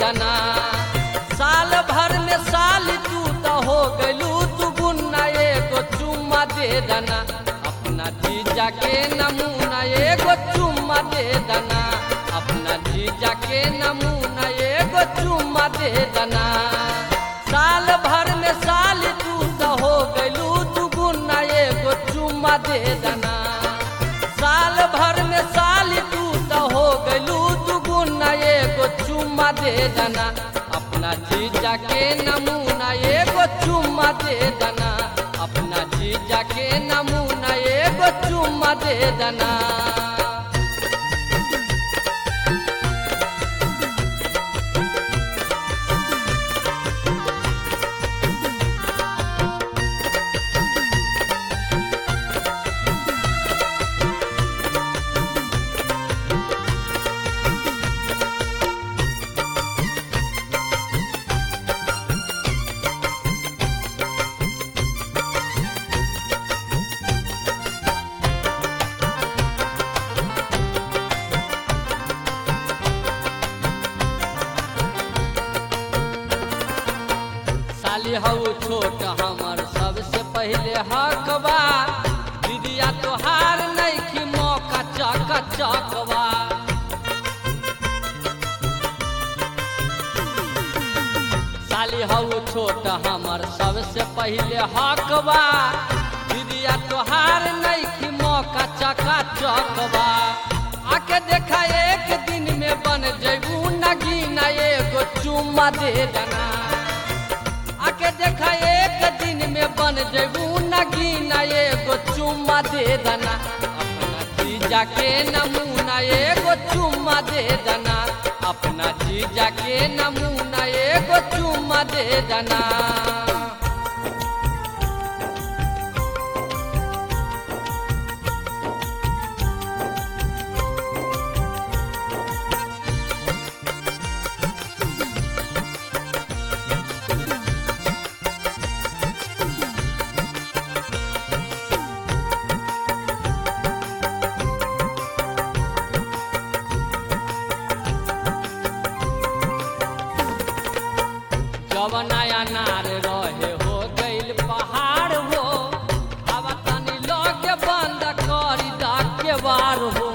दना साल भर में साल तू तो हो गलू तू गुन्ना एगो चुम्मा दे दना अपना जीजा के नमूना एगो चुम्मा दे दना अपना जीजा के नमूना एगो चुम्मा दे दना साल भर में साल तू तो हो गलू तू गुन्ना एगो चुम्मा दे दना साल भर में साल तू तो हो गलू तू गुन्ना एगो चुम्मा दे दना अपना जीजा के नमूना एगो चुम्मा दे दना अपना जीजा के नमूना एगो चुम्मा दे दना साली हऊ छोट हमर सबसे पहले हकबा दीदिया तोहार नैखी मौका चक चकवा साली हऊ छोट हमर सबसे पहले हकबा दीदिया तोहार नैखी मौका चका चकवा आके देखा एक दिन में बन जैबू नगीना एगो चुम्मा दे दना आके देखा एक दिन में बन जबू नगीना एगो चुम्मा दे दना अपना जीजा के नमूना एगो चुम्मा दे दना अपना जीजा के नमूना एगो चुम्मा दे दना जवनाया नार रहे हो गइल पहाड़ हो अब तनी लगे बंद करी डाके बार हो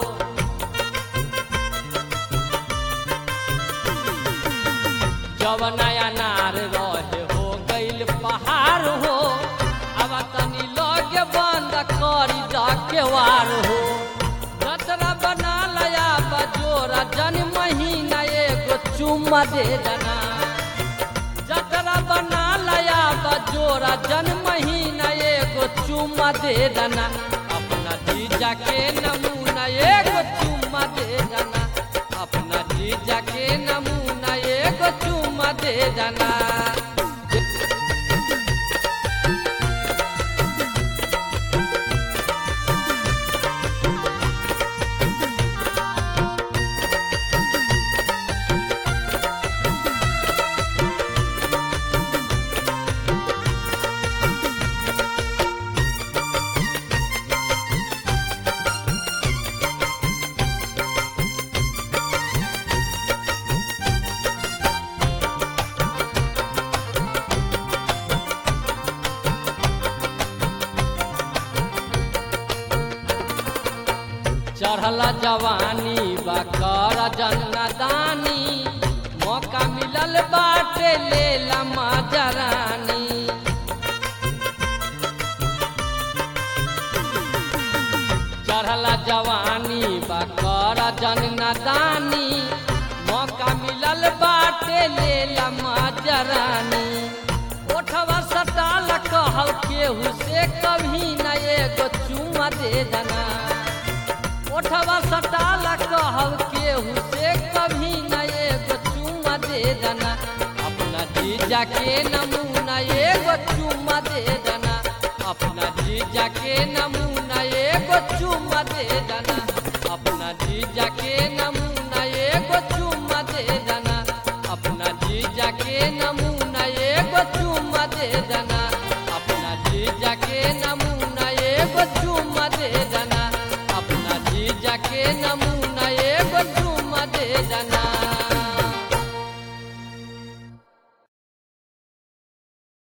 जवनाया नार रहे हो गइल पहाड़ हो अब तनी लगे बंद करी डाके वार हो जतरा बना लया बजोरा जन महीना एगो चुम्मा दे दना जतरा बना लया बजोरा जन महीना एगो चुम्मा दे दना अपना जीजा के नमूना एगो चुम्मा दे दना अपना जीजा के नमूना एगो चुम्मा दे दना चढ़ला जवानी बकर जन्नदानी मौका मिलल बाटे ले लमा जरानी चढ़ला जवानी बकर जन्नदानी मौका मिलल बाटे ले लमा जरानी ओठवा सटाल कहल केहू से कभी न एगो चुमा दे दना ओठवा सटाल कहल केहू से कभी न एगो चुमा दे दना अपना जीजा के नमूना एगो चुमा दे दना अपना जीजा के नमूना एगो चुमा दे दना अपना जीजा के नमूना एगो चुमा दे दना अपना जीजा के नमूना एगो चुमा दे दना अपना जीजा के नमूना एगो चुमा दे दना अपना जीजा के नमूना